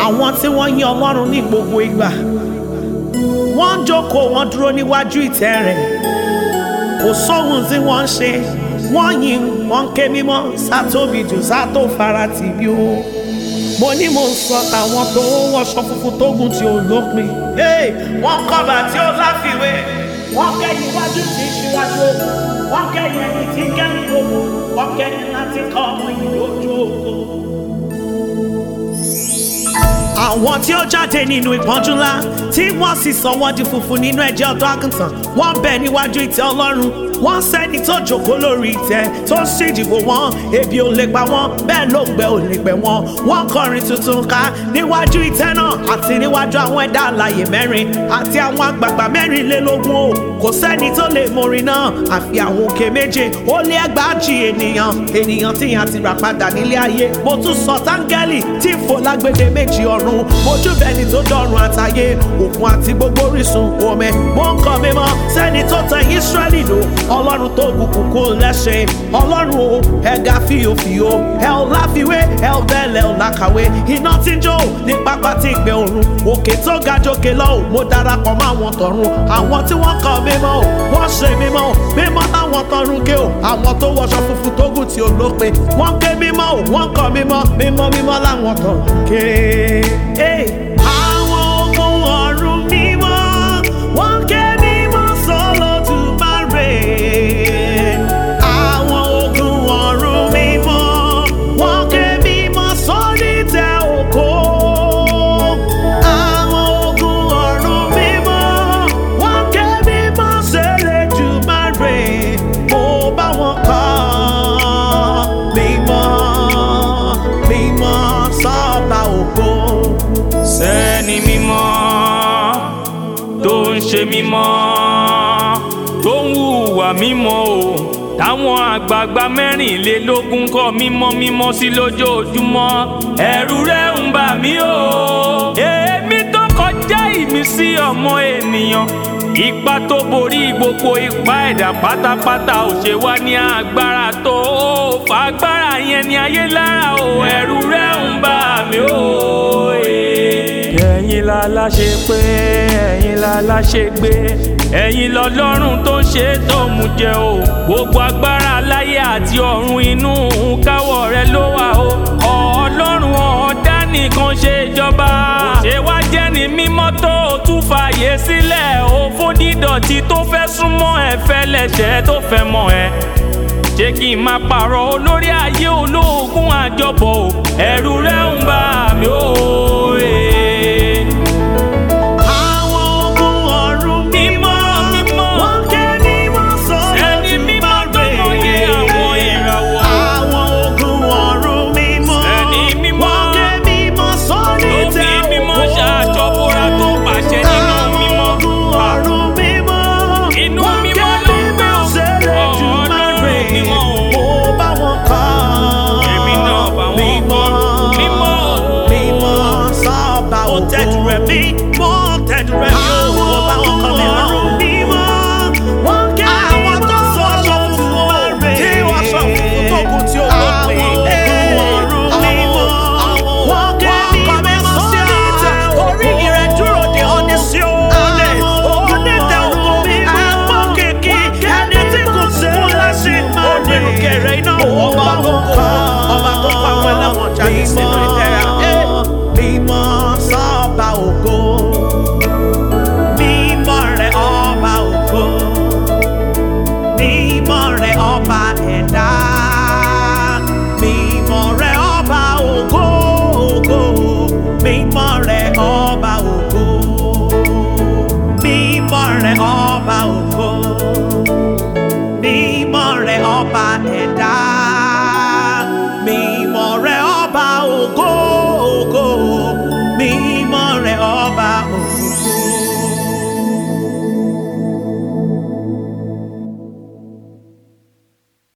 àwọn tí wọ́n yìn ọlọ́run ní gbogbo ìgbà wọ́n ń jókòó wọ́n dúró níwájú ìtẹ́ rẹ̀ kò sóhun tí wọ́n ń ṣe wọ́n yìn wọ́n ń ké mímọ́ sátóbi jù sátó farati bí ó mo ní mo ń sọ tàwọn tó wọṣọ funfun tó gùn tí ó lópin Hey, wọ́n kọ́ba tí ó láfiwé wọ́n kẹ́yìn iwájú tí ṣíwájú wọ́n kẹ́yìn ẹni tí kẹ́yìn gbogbo wọ́n kẹ́yìn láti kọ́ ọmọ yìí lójú òkú àwọn tí ó jáde nínú ìpọ́njú ńlá tí wọ́n sì sọ wọ́n di funfun nínú ẹ̀jẹ̀ ọ̀dọ́ àgùntàn wọ́n bẹ̀ níwájú ìtẹ́ ọlọ́run wọ́n sẹ́ni tó jókòó lórí ìtẹ́ tó ń ṣèdìbò wọn ebi ò lè pa wọ́n bẹ́ẹ̀ ló gbẹ ò lè gbẹ wọ́n wọ́n kọrin tuntun ká níwájú ìtẹ́ náà àti níwájú àwọn ẹ̀dá alààyè mẹ́rin àti àwọn àgbààgbà mẹ́rìnlélógún o kò sẹ́ni tó lè morin náà àfi àwọn òkè méje ó lé ẹgbàájì ènìyàn ènìyàn tí yàn ti rà padà nílé ayé mo tún sọ táńgẹ́lì tí ń fò lágbèdè méjì ọ̀run mojú bẹni tó dọ̀run àtayé òkun àti gbogbo orísun omi mo ń kọ́ mímọ́ sẹ́ni tó tẹ Ísírẹ́lì lò ọlọ́run tó gùnkùn kó lẹ́sẹ̀ ọlọ́run o ẹ̀gá fìyòfìyò ẹ̀ ò láfiwé ẹ̀ ò bẹ́ẹ̀lẹ̀ ò lákàwé iná tí ń jó ní pápá tí ń gbé òrun òkè tó ga jókè lọ ò mo darapọ̀ mọ́ àwọn tọ̀run àwọn tí wọ́n kọ́ mímọ́ ò wọ́n ṣe mímọ́ ò mímọ́ táwọn tọ̀run ké ò àwọn tó wọṣọ funfun tó gùn tí ò lópin wọ́n ké mímọ́ ò wọ́n kọ́ mímọ́ mímọ́ mímọ́ láwọn tọ̀run ké. Hey! Àwọn ogun ọ̀run mímọ́, wọ́n ké mímọ́ s'Olódùmarè. Àwọn ogun ọ̀run mímọ́, wọ́n ké mímọ́ s'onítẹ́ ògo. Àwọn ogun ọ̀run mímọ́, wọ́n ké mímọ́ s'Elédùmarè. Mo bá wọn kọ́ mímọ́, mímọ́ s'Ọba ògo. sẹ́ni mímọ́ tó ń ṣe mímọ́ tó ń hùwà mímọ́ o táwọn àgbààgbà mẹ́rìnlélógún kọ́ mímọ́ mímọ́ sí lójoojúmọ́ ẹ̀rù rẹ̀ ń bà mí o èémí tó kọjá ìmísí ọmọ ènìyàn ipa tó borí gbogbo ipá ẹ̀dá pátápátá ò ṣe wá ní agbára tó fagbára yẹn ní ayé lára o ẹ̀rù rẹ̀ ń bà mí o. ẹ̀yin la láṣẹ pé ẹ̀yin la láṣẹ gbé ẹ̀yin lọ́lọ́run tó ń ṣe tó mú jẹ o gbogbo agbára láyé àti ọ̀run inú káwọ́ rẹ ló wà o ọlọ́run ọ̀ọ́dá nìkan ṣe ìjọba ṣé wá jẹ́ ní mímọ́ tó o tún fààyè sílẹ̀ o fódìdọ̀tí tó fẹ́ súnmọ́ ẹ fẹ́ lẹ́sẹ̀ tó fẹ́ mọ̀ ẹ́ ṣé kí n máa pààrọ̀ olórí ayé olóògùn àjọbọ̀ o ẹ̀rù rẹ̀ ń bà mí o. eh. Àwọn ogun ọ̀run mímọ́, mímọ́. wọ́n ké mímọ́ Ẹni mímọ́ tó lóye àwọn ìràwọ̀. Àwọn ogun ọ̀run mímọ́, Ẹni mímọ́. wọ́n ké mímọ́ sóní Ló fi tẹ́ mímọ́ ògo. ṣàjọbọra tó pàṣẹ nínú mímọ́. Àwọn ogun ọ̀run mímọ́, Inú wọ́n mímọ́ ké ló ń gbé mímọ́ o. s'Elédùmarè. Ọlọ́run mímọ́ o. Mo bá wọn kọ́. Èmi náà bá wọn Mímọ́, kọ́. Mímọ́ o. mímọ́ sọ́ba ògo. Mo tẹ́jú rẹ̀ mí, mo tẹ́jú rẹ̀ mí o. Mo bá wọn kọ́ mímọ́. Wọ́n ké àwọn tó sọ aṣọ funfun tí wọ́n sọ funfun tó kù tí ó lópin. Àwọn ọ̀run mímọ́. Wọ́n ké mímọ́ sí ìtẹ́. Orí rẹ̀ dúró de ọ́ní sí òòlẹ̀. Onídẹ̀ ògo mi àpò kìkì. Ẹni tí kò sí fún lẹ́sìn. Onírúkẹrẹ iná ọba tó kọ́. Ọba tó pa àwọn ẹlẹ́wọ̀n jáde sílẹ̀.